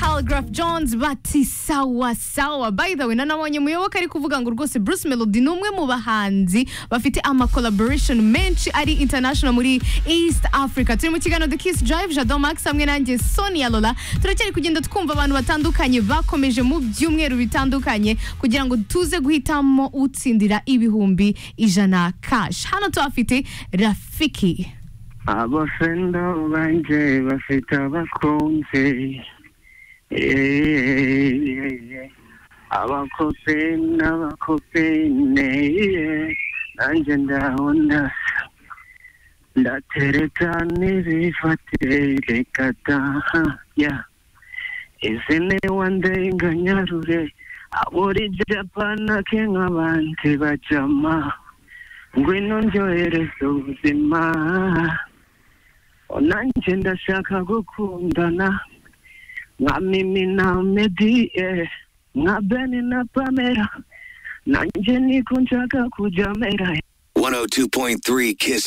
Algraph Jones bati sawa sawa by the way na nabonye umuyoboke ari kuvuga ngo rwose Bruce Melody ni umwe mu bahanzi bafite ama collaboration menshi ari international muri East Africa turi mu kiganiro The Kiss Drive Jado Max hamwe nanjye Sonia Lola turacyari kugenda twumva abantu batandukanye bakomeje mu byumweru bitandukanye kugira ngo tuze guhitamo utsindira ibihumbi ijana cash hano tuhafite Rafiki abafendo banje bafite abakunzi Eh, abakope n'abakopene eh, nanjye ndabona ndatereka n'ibifatereka daha ya izine wandenganyarure aburi japana ke nk'abandi bajama ngwino ndyohereza ubuzima nanjye ndashaka gukundana nka mimi na medi eh, nka beni na pamela nanjye niko nshaka kujya mera 102.3 Kiss